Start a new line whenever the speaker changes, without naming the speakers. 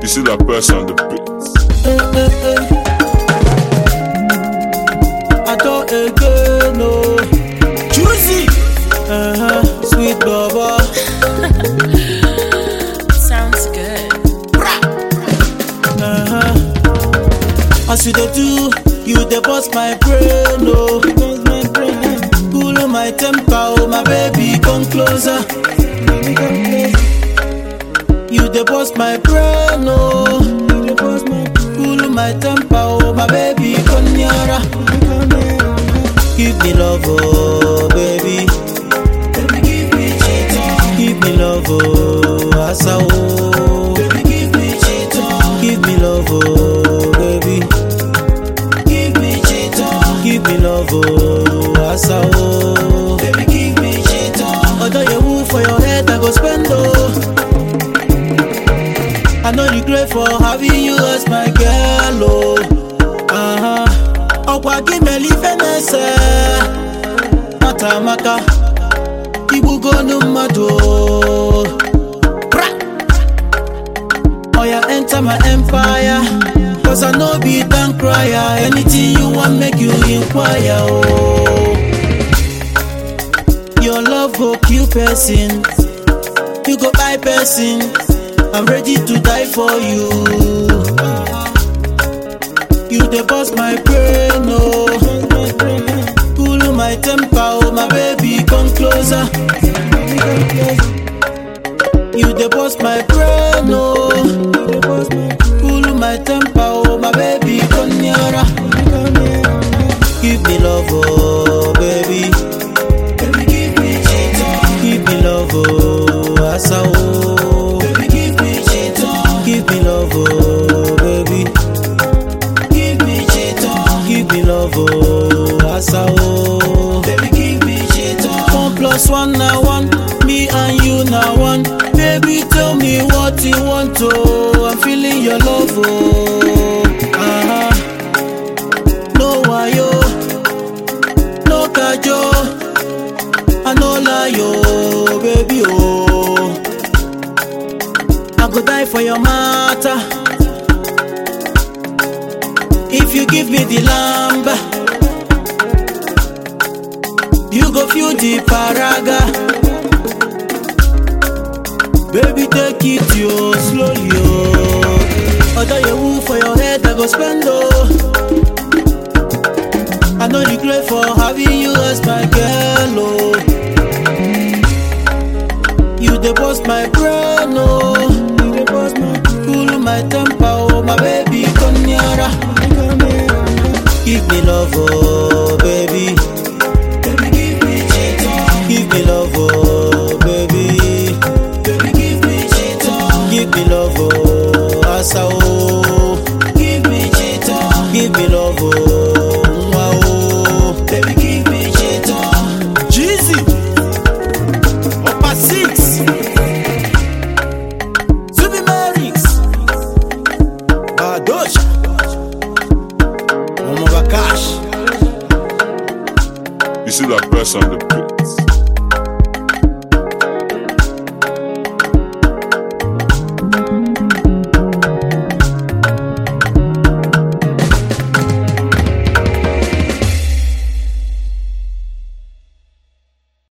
You see that person on the beat.
I don't again, no. Juicy, uh-huh, sweet baba.
Sounds good.
Uh-huh. As you dey do, you dey bust my brain, oh. Cool my temper, oh my baby, come closer. You dey bust my brain, oh. Cool my temper, oh my baby, come nearer. Give me love, oh baby. Baby, give me cheetah. Give me love, oh asa, oh. Baby, give me cheetah. Give me love, oh baby. Give me cheetah. Give me love, oh asa, oh. Baby, give me cheetah. Although you woo for your head, I go spend, oh. I know regret for having you as my girl, oh. Uh-huh. Ọkwa gị mere ife na-ese Mata amaka Igbugonu mmadụ oh. Pra! Oya enter my empire Cause I no be down crier Anything you want make you inquire oh. Your love go kill person You go buy person I'm ready to die for you You dey bust my brain, oh. Cool my temper, oh my baby, come closer. You dey bust my brain, oh. Cool my temper, oh my baby, come nearer. Give me love, oh baby. Baby, give me cheetah. Give me love, oh asa, oh. Baby, give me cheetah. Give me love, oh baby. Give me cheetah. Give me love, oh, asa, oh. Baby, give me cheetah. One plus one na one, me and you na one. Baby, tell me what you want, oh. I'm feeling your love, oh. Uh-huh. No wayo, no kajo. I no lie, oh, baby, oh. I go die for your matter. If you give me the lamb, you go feel the paraga. Baby, take it yo slowly, oh. Although you woo for your head, I go spend oh. I know regret for having you as my girl, oh. You dey bust my brain, oh. Cool my temper, oh my baby, come nearer. Give me love, oh